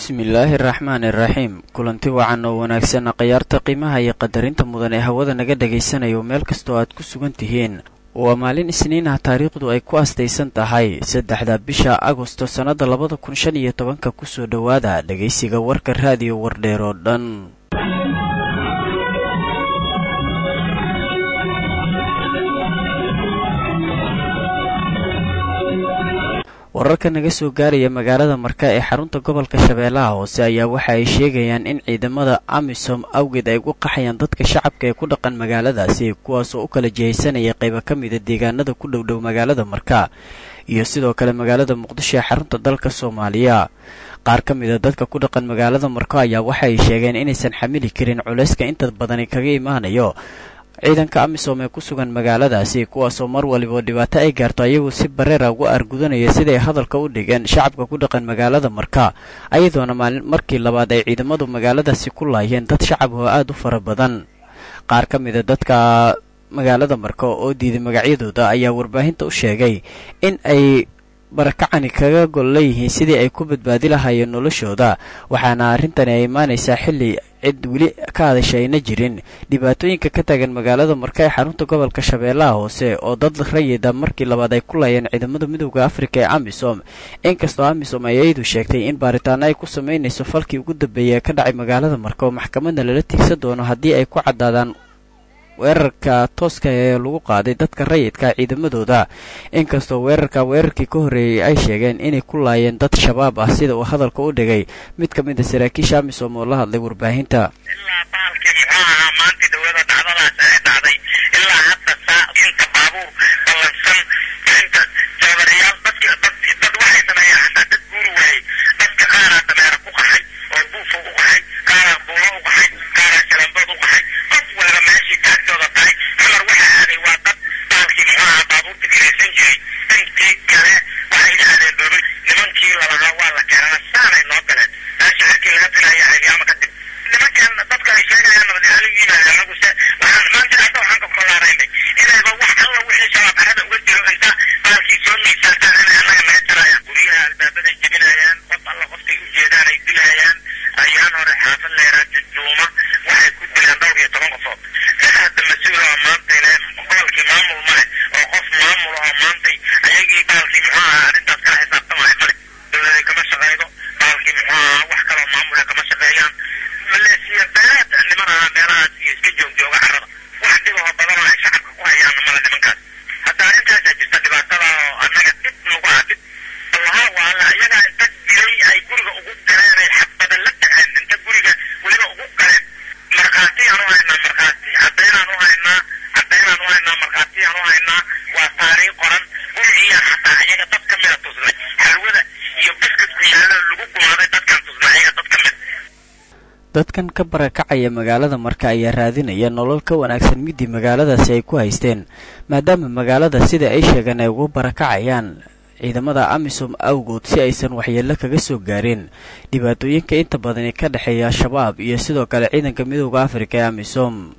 bismillaahi araxmaani iraxiim kulanti wacan oo wanaagsan khayaarta qiimaha iyo qadarinta mudan ee hawada naga dhagaysanayo meel kastoo aad ku sugan tihiin waa maalin isniin ah taariikhdu ay ku astaysan tahay saddexda bisha agosto sannada labada kun shan iyo tobanka kusoo dhowaada dhegaysiga warka raadiyo wardheer oo dhan wararka naga soo gaaraya magaalada marka ee xarunta gobolka shabeellaha hoose ayaa waxa ay sheegayaan in ciidamada amisom awgeed ay ugu qaxayaan dadka shacabka ee ku dhaqan magaaladaasi kuwaasoo u kala jihaysanaya qaybo ka mida deegaanada ku dhowdhow magaalada marka iyo sidoo kale magaalada muqdisho ee xarunta dalka soomaaliya qaar ka mida dadka ku dhaqan magaalada marko ayaa waxa ay sheegeen inaysan xamili karin culayska inta badani kaga imaanayo ciidanka amisom ee ku sugan magaaladaasi kuwaasoo mar waliba dhibaato ay gaarto ayagoo si bareera ugu argudanaya siday hadalka u dhigeen shacabka ku dhaqan magaalada marka ayadoona maalin markii labaad ay ciidamadu magaaladaasi ku laayeen dad shacab oo aada u fara badan qaar ka mida dadka magaalada marka oo diiday magacyadooda ayaa warbaahinta u sheegay in ay barakacani kaga gol leeyihiin sidii ay ku badbaadi lahaayeen noloshooda waxaana arrintani ay imaanaysaa xilli cid weli ka hadasha ayna jirin dhibaatooyinka ka taagan magaalada marka ee xarunta gobolka shabeellaha hoose oo dad rayida markii labaad ay ku laayeen ciidamada midooda afrika ee amisom inkastoo amisom ay iyadu sheegtay in baaritaano ay ku samaynayso falkii ugu dambeeyay ee ka dhacay magaalada marka oo maxkamadna lala tigsan doono haddii ay ku caddaadaan weerarka tooska ee lagu qaaday dadka rayidka ciidamadooda inkastoo weerarka weerarkii ka horreeyey ay sheegeen inay ku laayeen dad shabaab ah sida uu hadalka u dhigay mid ka mid a saraakiisha amisom oo la hadlay warbaahinta ilaa baalkii muxuu ahaa maantii dawlada dhacdadaas ee dhacday ilaa hadda saa inta baabuur ballansan inta jabariyaal dadki dad dad waxay sameeyeen xataa dad guuri waayey dadka qaaraa dameera ku qaxay oo buufo u qaxay qaaraa buulo u qaxay qaaraa shalambood u qaxay qof waliba meeshii taagtooda tahay xamar waxa aaday waa dad baalkii muxuu ahaa baabuurta kiraysan jiray intii kale waxay yidhaahdeen dowlad nimankii lalahaa waa la keenana saanay noo galeen meesha halkii laga filaya ayaama kadib nimankan dadka ay sheegayaan nabadgelyo yimaada anaguse waxaan maanta hadda waxaan ka kolaaraynay inayba wax alla wixii shabaab carada uga jiro inta baalkii soo miisaantaan inay annaga naga jarayaan guryaha albaabaday jebinayaan qof alla qoftay u jeedaan ay dilayaan ayaan hore xaafad leeraa jujuuma waxay ku dileen dhowr iyo toban qofood cid hadda mas-uul oo maantay le gobolkii maamul male oo qof maamul oo maantay ayagii baalkii muxuu ahaa arrintaas kala xisaabtamaya male dowladay kama shaqaydo baalkii muxuu ahaa wax kaloo maamule kama shaqeeyaan maleesiya beeleed niman ahaa meelahaas iyo iska joogjooga carrada wax dhibahoo badan oo ay shacabka ku hayaanna male nimankaas hadda arrintaasaa jirta dhibaatada oo annaga dhib nagu ah dhib allaha waala iyagaa inta dilay ay guriga ugu galeen ay xabada la dhaceen inta guriga weliba ugu galeen markhaatiyaan u haynaa markhaati caddaynaan u haynaa caddaynaan u haynaa markhaatiyaan u haynaa waa taariikh qoran gurigiyaan xataa iyaga dad ka mida tusnay xalwada iyo biskidku yaalla lagu gumaaday dadkan tusnay iyaga dad ka mid dadkan ka barakacaya magaalada marka ayaa raadinaya nolol ka wanaagsan midii magaaladaasi ay ku haysteen maadaama magaalada sida ay sheegeen ay ugu barakacayaan ciidamada amisom awgood si aysan waxyeello kaga soo gaarin dhibaatooyinka inta badan ee ka dhexeeya al-shabaab iyo sidoo kale ciidanka midooda afrika ee amisom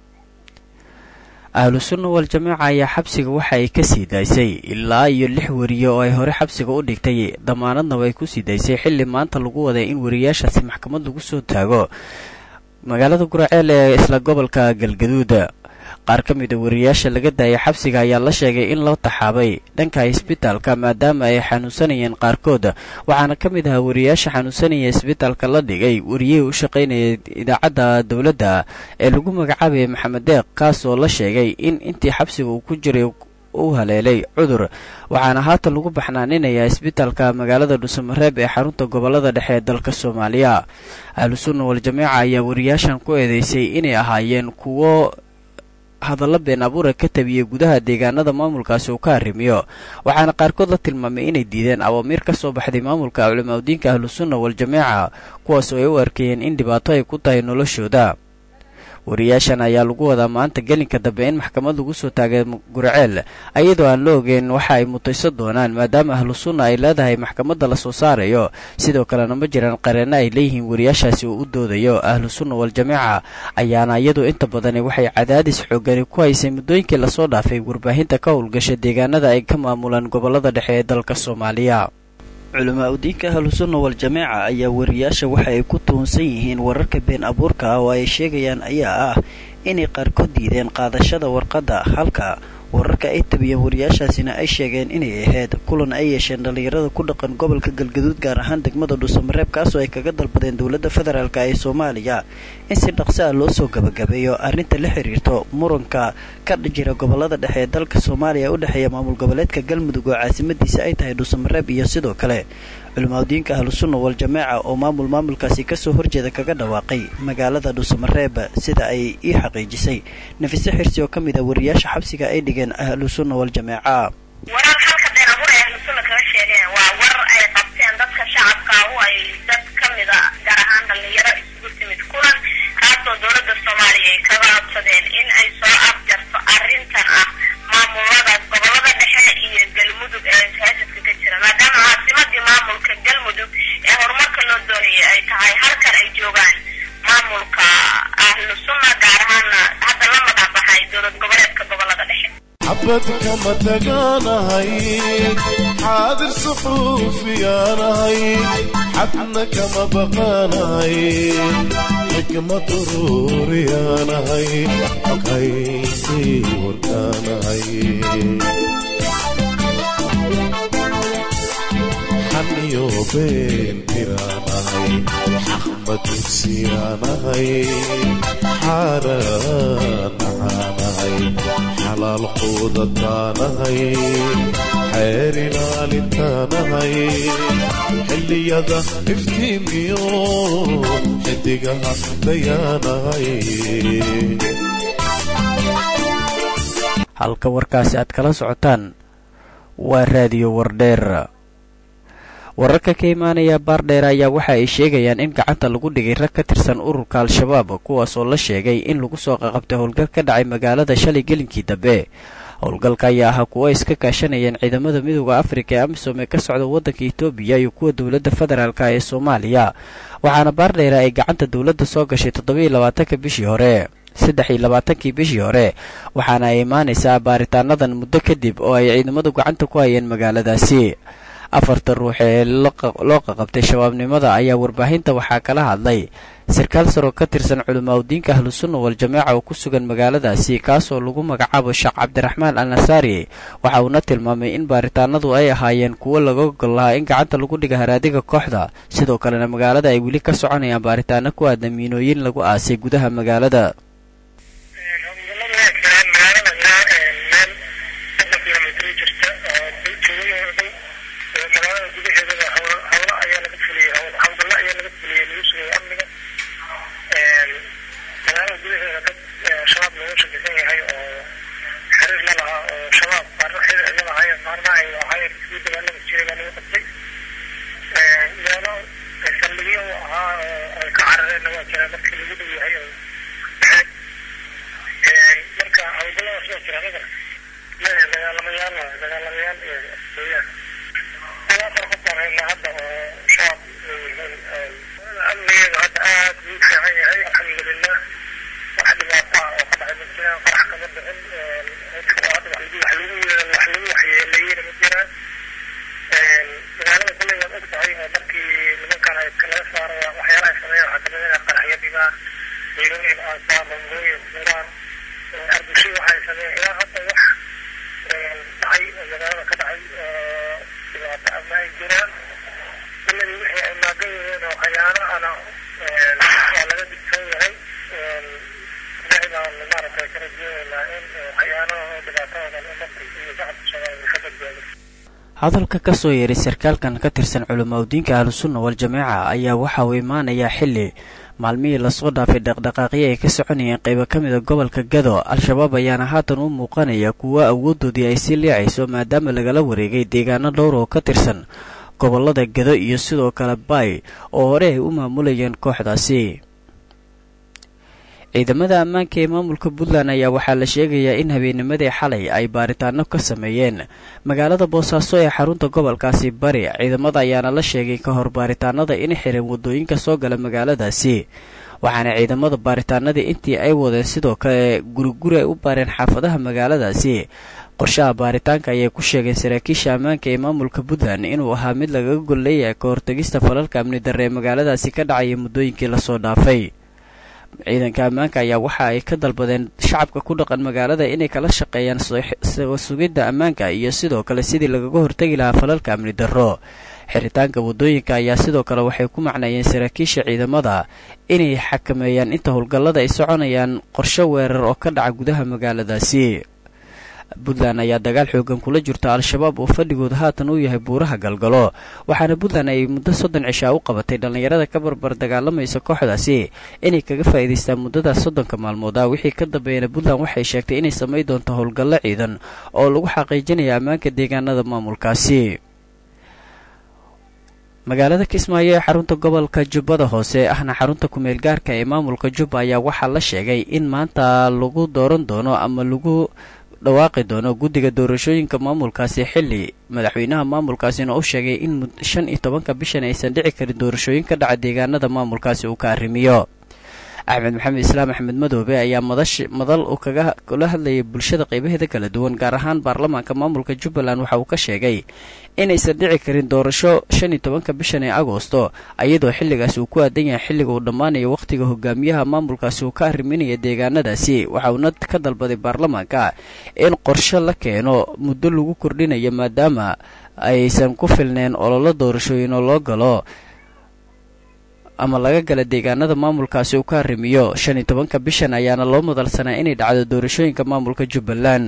ahlu sunna wal-jamaaca ayaa xabsiga waxa ay ka sii daysay ilaa iyo lix weriye oo ay hore xabsiga u dhigtay damaanadnaba ay ku sii daysay xilli maanta lagu waday in weriyaashaasi maxkamad lagu soo taago magaalada guraceel ee isla gobolka galgaduud qaar ka mid a weriyaasha laga daayay xabsiga ayaa la sheegay in loo taxaabay dhanka isbitaalka maadaama ay xanuunsanayeen qaarkood waxaana ka mid ahaa weriyaasha xanuunsanaya isbitaalka la dhigay weriyihii u shaqaynaya idaacadda dowladda ee lagu magacaabaya maxamed deeq kaasoo la sheegay in intii xabsiga uu ku jiray u haleelay cudur waxaana haatan lagu baxnaaninayaa isbitaalka magaalada dhuusamareeb ee xarunta gobolada dhexe ee dalka soomaaliya ahlu sunna wal-jamaaca ayaa weriyaashan ku eedeysay inay ahaayeen kuwo hadalla been abuura ka tabiyey gudaha deegaanada maamulkaasi uu ka arrimiyo waxaana qaarkood la tilmaamay inay diideen awaamiir ka soo baxday maamulka culimaadudiinka ahlusunna wal-jamaaca kuwaas oo ay u arkayeen in dhibaato ay ku tahay noloshooda wariyaashan ayaa lagu wadaa maanta gelinka dambe in maxkamad lagu soo taagay gurceel iyadoo aan la ogeyn waxa ay mutayso doonaan maadaama ahlu sunna ay leedahay maxkamadda la soo saarayo sidoo kalena ma jiraan qareenno ay leeyihiin wariyaashaasi uu u doodayo ahlu sunna wal-jamaaca ayaana iyadu inta badani waxay cadaadis xoogani ku haysay muddooyinkii lasoo dhaafay warbaahinta ka howlgasha deegaanada ay ka maamulaan gobolada dhexe ee dalka soomaaliya culamaa udiinka ahlusunna wal-jameeca ayaa wariyaasha waxa ay ku tuhunsan yihiin wararka been abuurka ah oo ay sheegayaan ayaa ah inay qaarkood diideen qaadashada warqadda halka wararka ay tabiyeen wariyaashaasina ay sheegeen inay ahayd kulan ay yeesheen dhallinyarada ku dhaqan gobolka galgaduud gaar ahaan degmada dhuusamareeb kaasoo ay kaga dalbadeen dowladda federaalk ee soomaaliya in si dhaqso ah loo soo gabagabeeyo arrinta la xiriirto muranka ka jira gobolada dhexe ee dalka soomaaliya u dhexeeya maamul goboleedka galmudug oo caasimadiisa ay tahay dhuusamareeb iyo sidoo kale culimaadudiinka ahlusunna wal-jameeca oo maamul maamulkaasi kasoo horjeeda kaga dhawaaqay magaalada dhuusamareeb sida ay ii xaqiijisay nafise xirsi oo ka mid ah wariyaasha xabsiga ay dhigeen ahlusunna wal-jameeca warar halka been abuur ay ahlusunna kaga sheegeen waa warar ay qabteen dadka shacabka u ay dad ka mid a gaar ahaan dhalinyaro isugu timid kulan kaasoo dowladda soomaaliya ay kaga codsadeen in ay soo afjarto arrintan ah maamulada gobolada dhexe iyo galmudug ee haasadka ka jira maadaama caasimadii maamulka galmudug ee horumarka loo doonayay ay tahay halkan ay joogaan maamulka ahlu sunna gaar ahaana hadda la magac baxay dowlad goboleedka gobolada dhexe xabad kama tagaanahay xaadir suxuufiyaanahay xadna kama baqaanahay xikmad uruuriyaanahay xoghaysii warkaanahay xaniyo been tiraanahay xaqma dugsiyaanahay xaaraan nacaanahay xalaal quudataanahay xeer ilaalintaanahay xilliyada iftiimiyo xidigaha dayaanahay halka warkaasi aad kala socotaan waa raadiyo wardheer wararka ka imaanaya baardheer ayaa waxa ay sheegayaan in gacanta lagu dhigay rag ka tirsan ururka al-shabaab kuwaasoo la sheegay in lagu soo qaqabtay howlgal ka dhacay magaalada shalay gelinkii dambe howlgalka ayaa ahaa kuwo iska kaashanayeen ciidamada midooda afrika ee amisom ee ka socda waddanka etoobiya iyo kuwa dowladda federaalk ee soomaaliya waxaana baardheera ay gacanta dowladda soo gashay toddobiiyo labaatanka bishii hore saddex iyo labaatankii bishii hore waxaana ay imaanaysaa baaritaanadan muddo kadib oo ay ciidamadu gacanta ku hayeen magaaladaasi afarta ruux ee loo qaqabtay shabaabnimada ayaa warbaahinta waxaa kala hadlay sarkaal saroo ka tirsan culimaadudiinka ahlusunna wal-jameeca oo ku sugan magaaladaasi kaasoo lagu magacaabo sheekh cabdiraxmaan al nasaari waxa uuna tilmaamay in baaritaanadu ay ahaayeen kuwo laga gol lahaa in gacanta lagu dhiga haraadiga kooxda sidoo kalena magaalada ay weli ka soconayaan baaritaano ku aadan miinooyin lagu aasay gudaha magaalada hadalka ka soo yeeray sarkaalkan ka tirsan culimaadudiinka ahlusunna wal-jameeca ayaa waxa uu imaanayaa xilli maalmihii lasoo dhaafay dhaqdhaqaaqyo ay ka soconayeen qaybo ka mida gobolka gado al-shabaab ayaana haatan u muuqanaya kuwo awoodoodii ay sii liicayso maadaama lagala wareegay deegaano dhowr oo ka tirsan gobolada gado iyo sidoo kale baay oo hore ay u maamulayeen kooxdaasi ciidamada ammaanka ee maamulka puntland ayaa waxaa la sheegayaa in habeennimadii xalay ay baaritaano ka sameeyeen magaalada boosaaso ee xarunta gobolkaasi bari ciidamada ayaana la sheegay ka hor baaritaanada inay xireen waddooyinka soo gala magaaladaasi waxaana ciidamada baaritaanadii intii ay wadeen sidoo kale guriguri ay u baareen xaafadaha magaaladaasi qorshaha baaritaanka ayay ku sheegeen saraakiisha ammaanka ee maamulka puntland inuu ahaa mid lagaga gol leeyahay ka hortagista falalka amni darre ee magaaladaasi ka dhacaya muddooyinkii lasoo dhaafay ciidanka ammaanka ayaa waxa ay ka dalbadeen shacabka ku dhaqan magaalada inay kala shaqeeyaan sugidda ammaanka iyo sidoo kale sidii lagaga hortegi lahaa falalka amni darro xiritaanka waddooyinka ayaa sidoo kale waxay ku macneeyeen saraakiisha ciidamada inay xakameeyaan inta howlgallada ay soconayaan qorsho weerar oo ka dhaca gudaha magaaladaasi puntland ayaa dagaal xoogan kula jirta al-shabaab oo fadhigooda haatan uu yahay buuraha galgalo waxaana puntland ay muddo soddon cishaa u qabatay dhallinyarada ka barbar dagaalamaysa kooxdaasi inay kaga faa'iidaystaan muddadaas soddonka maalmood ah wixii ka dambeeyana puntland waxay sheegtay inay samayn doonto howlgallo ciidan oo lagu xaqiijinaya ammaanka deegaanada maamulkaasi magaalada kismaayo ee xarunta gobolka jubbada hoose ahna xarunta kumeel gaarka ee maamulka jubba ayaa waxaa la sheegay in maanta lagu dooran doono ama lagu dhawaaqi doono guddiga doorashooyinka maamulkaasi xilli madaxweynaha maamulkaasina u sheegay in shan iyo tobanka bishan aysan dhici karin doorashooyin ka dhaca deegaanada maamulkaasi uu ka arrimiyo axmed maxamed islaam axmed madoobe ayaa madash madal uu kaga kula hadlayay bulshada qaybaheeda kala duwan gaar ahaan baarlamaanka maamulka jubbaland waxa uu ka sheegay inaysan dhici karin doorasho shan iyo tobanka bishan ee agoosto iyadoo xilligaasi uu ku aadan yahay xilliga uu dhammaanayo wakhtiga hogaamiyaha maamulkaasi uu ka arriminaya deegaanadaasi waxa uuna ka dalbaday baarlamaanka in qorshe la keeno muddo lagu kordhinayo maadaama aysan ku filneen ololo doorashooyin oo loo galo ama laga gala deegaanada maamulkaasi uu ka arrimiyo shan iyo tobanka bishan ayaana loo madalsanaa inay dhacdo doorashooyinka maamulka jubbaland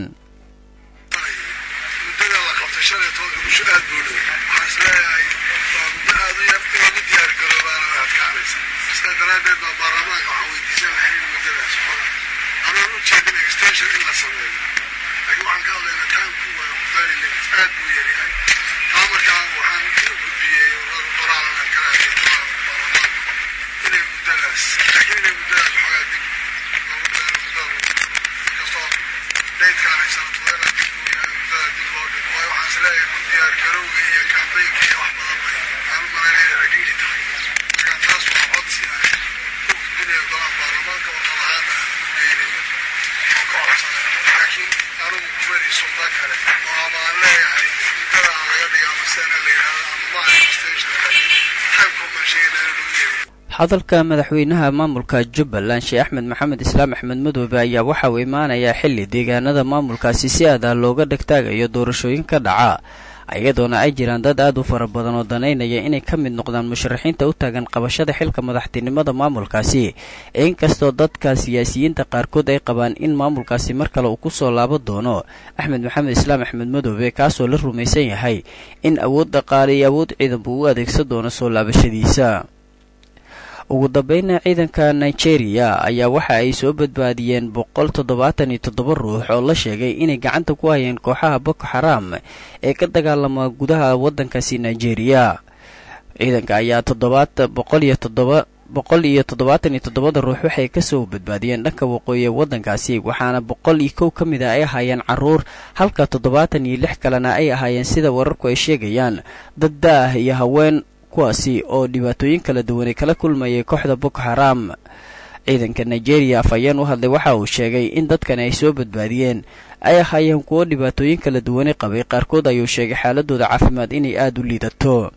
muddada la qabtay shan iyo tobanka bisho aad buu dhow waxaan is leeyahay waa muddo aad u yar in lagu diyaar garoobaana way adkaanaysa sidaa daraaddeed baa baarlamaanka waxaan weydiisan lahay in muddadaas xoga anaan u jeedin extension in la sameeyo laakiin waxaan ka hadlaynaa taanku waa very limit aad buu yaryahay taa markaa waxaan u gudbiyey qoraalan kala hadlay baarlamaanka inay muddadaas laakiin inay muddadaas xogaa dib loogu daro muddada inkastoo daydkaan ay sanadkooda dib uu yahay muddada dib loo dhigo waayo waxaan is leeyahay ku diyaar garowga iyo kambeynka iyo wax badan bay aan u malaynaya inay dhigi tahay marka taas waa codsi aan u gudbinayo golaha baarlamaanka oo qalahaana aan u geynayo oo ka codsanay laakiin anugu kuweli suldan kale oo ama aan leeyahay muddada aan laga dhiga ama sena la yidhahdo ama ma aha extension laakiin timeka umaan sheegayna inuu lagu yeeriyo hadalka madaxweynaha maamulka jubbaland sheekh axmed maxamed islaam axmed madoobe ayaa waxa uu imaanayaa xilli deegaanada maamulkaasi si adah looga dhegtaagayo doorashooyin ka dhaca iyadoona ay jiraan dad aad u fara badan oo danaynaya inay ka mid noqdaan musharaxiinta u taagan qabashada xilka madaxtinimada maamulkaasi inkastoo dadka siyaasiyiinta qaarkood ay qabaan in maamulkaasi mar kale uu ku soo laaban doono axmed maxamed islaam axmed madoobe kaasoo la rumaysan yahay in awood dhaqaale iyo awood ciidan buu u adeegsan doono soo laabashadiisa ugu dambayna ciidanka nigeria ayaa waxa ay soo badbaadiyeen boqol toddobaatan iyo toddoba ruux oo la sheegay inay gacanta ku hayeen kooxaha boko xaram ee ka dagaalama gudaha waddankaasi nigeria ciidanka ayaa toddobaat boqol iyo toddoba boqol iyo toddobaatan iyo toddobada ruux waxay kasoo badbaadiyeen dhanka waqooyi ee waddankaasi waxaana boqol iyo kow ka mid a ay ahaayeen caruur halka toddobaatan iyo lix kalena ay ahaayeen sida wararku ay sheegayaan dad da-ah iyo haween kuwaasi oo dhibaatooyin kala duwanay kala kulmayay kooxda boko xaram ciidanka nigeria afhayeen u hadlay waxa uu sheegay in dadkani ay soo badbaadiyeen ay ahaayeen kuwo dhibaatooyin kala duwanay qabay qaarkood ayuu sheegay xaaladooda caafimaad inay aada u liidato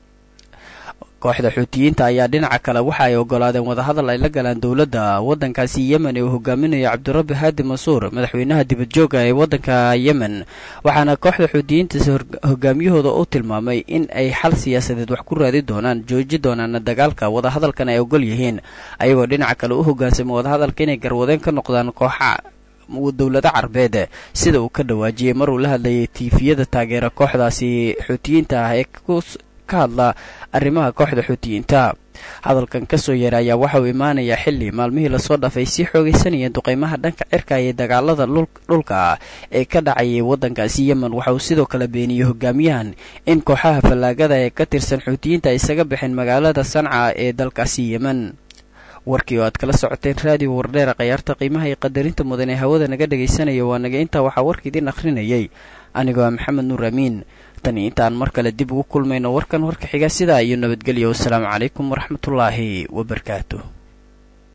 kooxda xuutiyiinta ayaa dhinaca kale waxa ay ogolaadeen wadahadal ay la galaan dowladda waddankaasi yemen ee uu hogaaminayo cabdirabbi haadi mansuur madaxweynaha dibadjooga ee waddanka yemen waxaana kooxda xuutiyiintaasi hogaamiyahooda u tilmaamay in ay xal siyaasadeed wax ku raadi doonaan jooji doonaana dagaalka wadahadalkan ay ogol yihiin ayagoo dhinaca kale u hogaansama wadahadalka inay garwadeen ka noqdaan kooxa dowlado carbeed sida uu ka dhawaajiyey maruu la hadlayay tiifiyada taageera kooxdaasi xuutiyiinta ah ee ka hadla arrimaha kooxda xuutiyiinta hadalkan kasoo yeera ayaa waxa uu imaanayaa xilli maalmihii lasoo dhaafay sii xoogaysanayeen duqeymaha dhanka cirka iyo dagaalada dhulka ee ka dhacayay waddankaasi yemen waxa uu sidoo kale beeniyey hogaamiyahan in kooxaha fallaagada ee ka tirsan xuutiyiinta ay isaga baxeen magaalada sanca ee dalkaasi yemen warkii oo aad kala socoteen raadiyo wardheera khayaarta qiimaha iyo qadarinta mudan ee hawada naga dhagaysanaya waa naga intaa waxaa warka idiin akhrinayay anigoo ah maxamed nuur amiin tani intaan mar kale dib ugu kulmayno warkan warka xiga sidaa iyo nabadgelyo wasalaamu calaykum waraxmatullaahi wabarakaatu